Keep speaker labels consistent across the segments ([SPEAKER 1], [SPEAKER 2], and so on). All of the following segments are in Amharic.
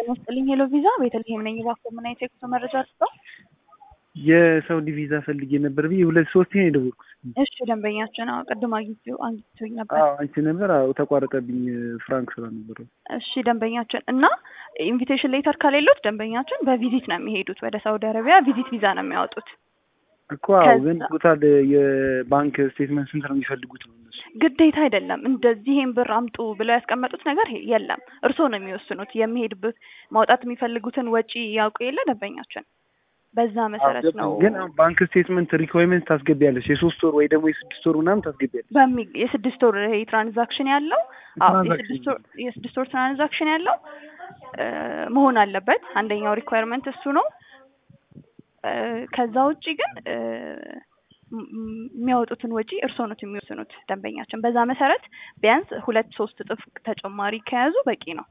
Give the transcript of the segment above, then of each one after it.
[SPEAKER 1] ጤና ይስጥልኝ ሄሎ ቪዛ ቤተልሔም ነኝ። እባክዎ ምን አይነት የጉዞ መረጃ ስጠው?
[SPEAKER 2] የሳውዲ ቪዛ ፈልጌ ነበር ብዬ ሁለት ሶስት ነው የደወልኩት።
[SPEAKER 1] እሺ ደንበኛችን አዎ፣ ቅድም አግኝቼው አግኝቶኝ ነበር።
[SPEAKER 2] አዎ አንቺ ነበር። አዎ ተቋረጠብኝ፣ ፍራንክ ስራ ነበር።
[SPEAKER 1] እሺ ደንበኛችን እና ኢንቪቴሽን ሌተር ከሌሎት ደንበኛችን በቪዚት ነው የሚሄዱት ወደ ሳውዲ አረቢያ ቪዚት ቪዛ ነው የሚያወጡት።
[SPEAKER 2] እኮ አዎ፣
[SPEAKER 1] ከዛ-
[SPEAKER 2] ግን ቶታል የባንክ ስቴትመንት ስንት ነው የሚፈልጉት ነው እነሱ?
[SPEAKER 1] ግዴታ አይደለም። እንደዚህ ይሄን ብር አምጡ ብለው ያስቀመጡት ነገር የለም። እርስዎ ነው የሚወስኑት። የሚሄድበት ማውጣት የሚፈልጉትን ወጪ ያውቁ የለ ደንበኛችን፣ በዛ መሰረት ነው
[SPEAKER 2] ግን አሁን ባንክ ስቴትመንት ሪኳይርመንት ታስገቢያለሽ፣ የሶስት ወር ወይ ደግሞ የስድስት ወር ምናምን ታስገቢያለሽ።
[SPEAKER 1] በሚ የስድስት ወር ይሄ ትራንዛክሽን ያለው አዎ
[SPEAKER 2] ትራንዛክሽን
[SPEAKER 1] የስድስት ወር የስድስት ወር ትራንዛክሽን ያለው እ መሆን አለበት። አንደኛው ሪኳየርመንት እሱ ነው። እ ከዛ ውጪ ግን እ ም- ም- የሚያወጡትን ወጪ እርስዎ ነው የሚወስኑት ደንበኛችን። በዛ መሰረት ቢያንስ ሁለት ሶስት እጥፍ ተጨማሪ ከያዙ በቂ ነው።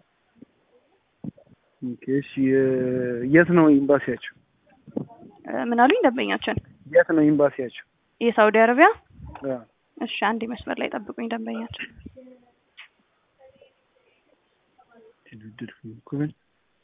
[SPEAKER 2] ኦኬ፣ እሺ የ- የት ነው ኤምባሲያቸው?
[SPEAKER 1] እ ምን አሉኝ ደንበኛችን?
[SPEAKER 2] የት ነው ኤምባሲያቸው?
[SPEAKER 1] የሳውዲ አረቢያ
[SPEAKER 2] አዎ።
[SPEAKER 1] እሺ፣ አንድ መስመር ላይ ጠብቁኝ ደንበኛችን።
[SPEAKER 2] ድርድር እኮ ግን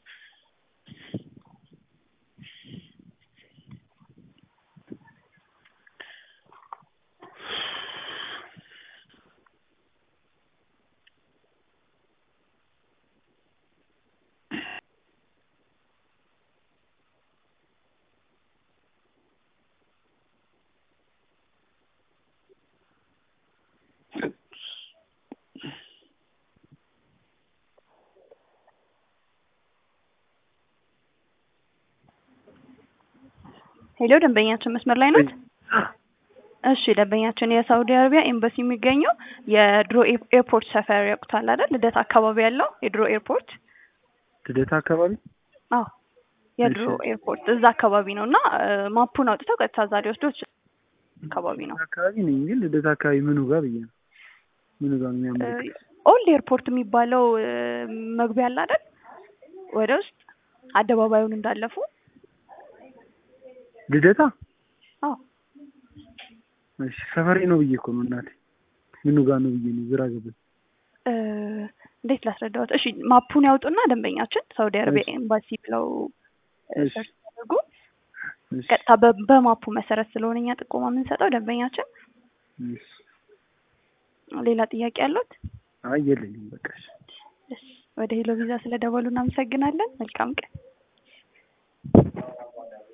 [SPEAKER 1] ሄሎ ደንበኛችን መስመር ላይ ናት? እሺ ደንበኛችን የሳውዲ አረቢያ ኤምባሲ የሚገኘው የድሮ ኤ- ኤርፖርት ሰፈር ያውቁታል አይደል? ልደት አካባቢ ያለው የድሮ ኤርፖርት።
[SPEAKER 2] ልደታ አካባቢ
[SPEAKER 1] አዎ የድሮ
[SPEAKER 2] እሺ።
[SPEAKER 1] ኤርፖርት እዛ አካባቢ ነው እና እ ማፑን አውጥተው ቀጥታ እዛ ሊወስዱ ይችላል። አካባቢ ነው።
[SPEAKER 2] ልደታ አካባቢ ነኝ፣ ግን ልደታ አካባቢ ምኑ ጋር ብዬ ነው ምኑ ጋር ነው የሚያመለክት?
[SPEAKER 1] ኦልድ ኤርፖርት የሚባለው እ መግቢያ አለ አይደል? ወደ ውስጥ አደባባዩን እንዳለፉ።
[SPEAKER 2] ልደታ
[SPEAKER 1] አዎ
[SPEAKER 2] እሺ፣ ሰፈሬ ነው ብዬ እኮ ነው እናቴ። ምኑ ጋር ነው ብዬ ነው ግራ ገባኝ።
[SPEAKER 1] እ እንዴት ላስረዳዎት? እሺ ማፑን ያውጡና ደንበኛችን ሳውዲ አረቢያ
[SPEAKER 2] እሺ።
[SPEAKER 1] ኤምባሲ ብለው እ
[SPEAKER 2] እሺ።
[SPEAKER 1] ሰርች ያደርጉ።
[SPEAKER 2] እሺ፣
[SPEAKER 1] ቀጥታ በ- በማፑ መሰረት ስለሆነ እኛ ጥቆማ የምንሰጠው ደንበኛችን።
[SPEAKER 2] እሺ።
[SPEAKER 1] ሌላ ጥያቄ ያሉት?
[SPEAKER 2] አይ የለኝም፣ በቃ እሺ።
[SPEAKER 1] እሺ፣ ወደ ሄሎ ቪዛ ስለደወሉ እናመሰግናለን። መልካም ቀን።